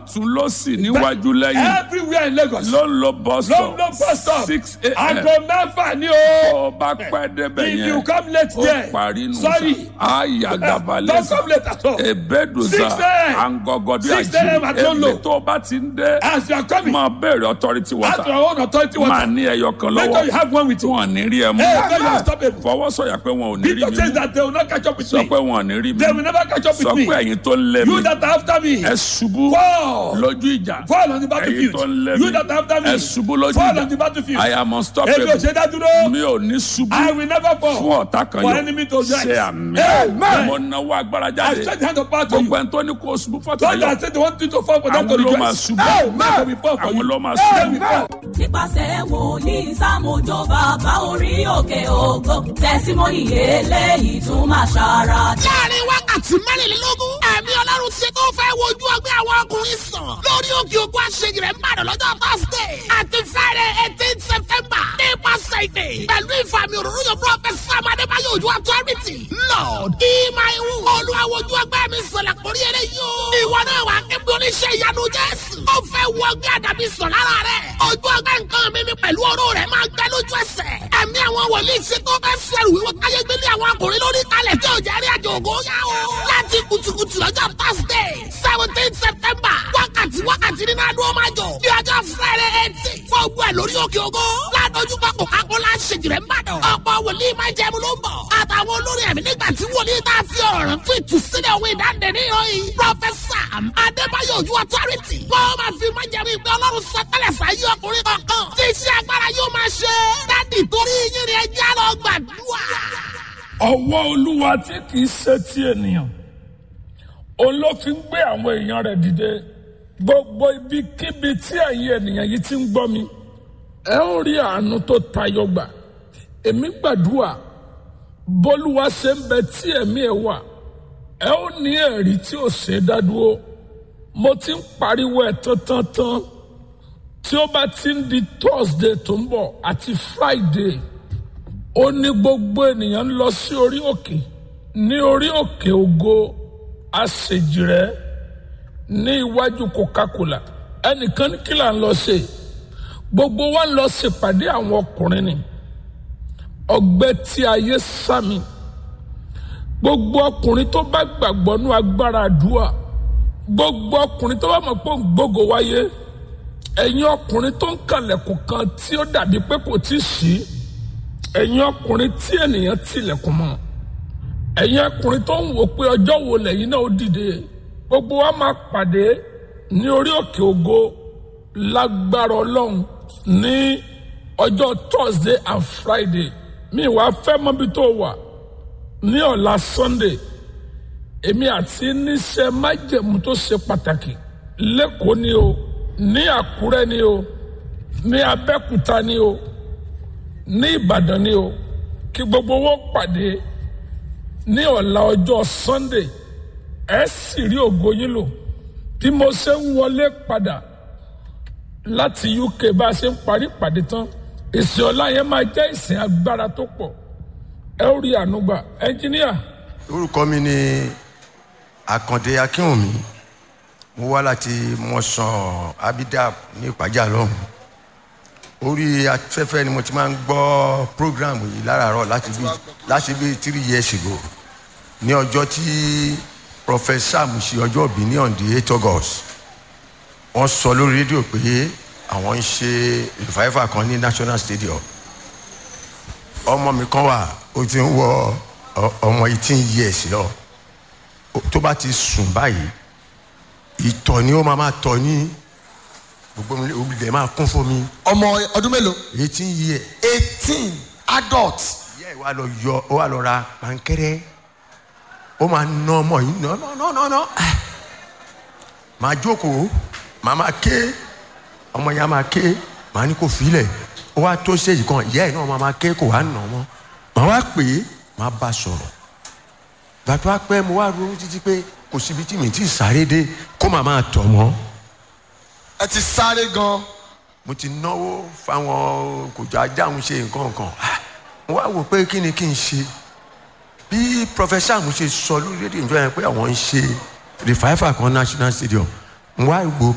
lọ́tún lọ́sì níwájú lẹ́yìn everywhere in Lagos. ló ń lo bus ló stop ń lo bus stop. six aago a.m. mẹ́fà ni o. ó bá pẹ́ débẹ̀ if yẹn you come late ó there. parí nù sorry. àyà don't gabalẹ̀ come late at all. ebeduza 6 a.m. angọgọdí 6 a.m. àjí at Lolo. èmi tó bá ti ń dé as you are coming. máa béèrè authority ask water your own authority máa water. ní ẹyọ kan make sure you lọ́wọ́ have one with tí you. wọ́n ní rí ẹ mú Hey, make you stop it. fọwọ́sọ̀yà pé wọn ò ní rí Peter mi says mú that they will not catch up with sọ me. pé wọn ò ní rí mi They mú will never catch up sọ with pé me. ẹ̀yin tó ń lé mi You that are after me. ẹ ṣubú Fall. lójú ìjà Fall on the ẹ̀yin battlefield. tó ń lé You mi that are after me. ẹ ṣubú lójú Fall on the ìjà battlefield. I am Èmi ò unstoppable ṣe dá dúró. mi ò ní ṣubú I will never fall. fún ọ̀tá kan For yóò enemy to rise. ṣe àmì Amen. mo náwó agbára I jáde stretch hand of power to you. gbogbo ẹni tó ní kó ṣubú fọ́tà God yọ has said they want you to fall for them to àwọn ló máa rejoice. ṣubú They will fall for àwọn you. ló máa They ṣubú will fall. nípasẹ̀ wòlíì sámójó bàbá orí òkè ògo tẹ̀símọ́nì eléyìí tún máa ṣàrà láàrin wákàtí mẹ́rìnlélógún ẹ̀mí ọlọ́run ti tó fẹ́ wojú ọgbẹ́ àwọn ọkùnrin sàn lórí òkè ògùn àṣeyìí rẹ̀ ń bàdàn lọ́jọ́ thursday àti friday eighteen september nípasẹ̀ ìdè pẹ̀lú ìfàmì òróró yóò prọfẹsì amadébáyé ojú authority lord ìmáìwù olúwa wojú ọgbẹ́ mi sọ̀lẹ̀ kórí eré yóò ìwọ náà wà kébí oníṣẹ́ ìyanu jésù ó fẹ́ wọ ọgbẹ́ àdàbí sàn lára rẹ̀ ojú ọgbẹ́ nǹkan mi ni pẹ̀lú ọ̀rọ̀ rẹ̀ máa gbẹ lójú ẹsẹ̀ ẹ̀mí àwọn wòlíì ṣe tó fẹ́ sẹ́rù wíwọ́ káyé gbélé àwọn ọkùnrin lórí kalẹ̀ tí ò jẹ́ rí àjò ògo yá o. láti kùtùkùtù lọ́jọ́ thursday seventeen september wákàtí wákàtí nínú adúlọ́ máa jọ bí ọjọ́ friday eighteen fún ogun ẹ̀ lórí òkè ògo ládójú pápọ̀ kákólá ṣèjìrẹ́ mbàdàn ọ̀pọ̀ wòlíì máa jẹ́ mu ló ń bọ̀ àtàwọn olórí ẹ̀mí nígbà tí wòlíì tá a fi ọ̀rọ̀ rẹ̀ fún ìtúsílẹ̀ òwe ìdáǹdè ní ìròyìn professor adébáyọ̀ ojú authority wọ́n máa fi máa jẹ́ mi pé ọlọ́run sọ tẹ́lẹ̀ sáyé ọkùnrin kankan tí iṣẹ́ agbára yóò máa ṣe dádì torí yín ni ẹjẹ́ lọ gbàdúrà. ọwọ́ olúwa tí kì í ṣe ti ènìyàn òun ló fi ń gbé àwọn èèyàn rẹ̀ dìde gbogbo ibikíbi tí ẹ̀yin ènìyàn yìí ti ń gbọ́ mi ẹ ó rí àánú tó tayọ gbà èmi gbàdúrà bólúwa ṣe ń bẹ tí ẹ̀mí ẹ̀ wà ẹ ó ní ẹ̀rí tí ò ṣe é dádúró mo ti ń pariwo ẹ̀ tán tán tán tí ó bá ti ń di thursday tó ń bọ̀ àti friday ó ní gbogbo ènìyàn ń lọ sí orí òkè ní orí òkè ògo àṣejìrẹ́ ní iwájú coca-cola ẹnìkan ní kí là ń lọ ṣe gbogbo wa ń lọ ṣèpàdé àwọn ọkùnrin ni ọgbẹ́ tí ayé sámi gbogbo ọkùnrin tó bá gbàgbọ́ nú agbára àdúrà gbogbo ọkùnrin tó bá mọ̀ pé òun gbógo wáyé ẹ̀yin ọkùnrin tó ń kànlẹ̀kùn kan tí ó dàbí pé kò tí ì ṣí ẹ̀yin ọkùnrin tí ènìyàn tilẹ̀kùn mọ́ ẹ̀yin ọkùnrin tó ń wò pé ọjọ́ wo lẹ́yìn náà ó dìde gbogbo wa máa pàdé ní orí òkè ògo lágbára ọlọ́run ní ọjọ́ thursday and friday mi wá fẹ́ mọ́bi tó wà ní ọ̀la sunday èmi àti níṣẹ́ májẹ̀mú tó ṣe pàtàkì lẹ́kọ̀ọ́ ni o ní àkúrẹ́ ni o ní abẹ́kúta ni o ní ìbàdàn ni o kí gbogbo wọn pàdé ní ọ̀la ọjọ́ sunday ẹ sì rí ògo yín lò bí mo ṣe ń wọlé padà láti uk bá a ṣe ń parí ìpàdé tán ìsìn ọ̀la yẹn máa jẹ́ ìsìn agbára tó pọ̀ ẹ ó rí ànúgbà ẹnjíníà orúkọ mi ni àkàndé akínwùmí mo wá láti mọ̀sán abidab ní ìpàjà lọ́hùn orí afẹ́fẹ́ ni mo ti máa ń gbọ́ program yìí láràárọ̀ láti bí láti bí three years ago ní ọjọ́ tí professor musi ọjọ́ òbí ní on the eight august wọ́n sọ lórí rédíò pé àwọn ń ṣe revival kan ní national stadium ọmọ mi kan wà ó ti ń wọ ọ- ọmọ eighteen years lọ Ó- tó bá ti sùn báyìí ìtọ̀ ni ó máa máa tọ̀ ní gbogbo mi olùdẹ̀ máa kún fún mi ọmọ ọdún mélòó eighteen years eighteen adult ìyá ẹ̀ wá lọ yọ ó wá lọ ra pankẹ́rẹ́ ó máa ná ọmọ yìí ná ná ná ná ná máa jókòó máa máa ké ọmọ yẹn á máa ké máa ní kó filẹ̀ ó wá tó stage kan ìyá ẹ̀ náà máa máa ké kó wá nà ọmọ máa wá pè é máa bá a sọ̀rọ̀ gbàtọ́ apẹ́ mo wá ronú títí pé kò síbi tí mi ti sáré dé kó màá máa tọ̀ mọ́ ẹ ti sáré gan mo ti náwó fáwọn kòjọ ajáhùn ṣe nǹkan kan Ah, mo wá wò pé kí ni kí n ṣe bí professor mo ṣe sọ lórí rédíò ìjọ yẹn pé àwọn ń ṣe revival kan national stadium mo wá wò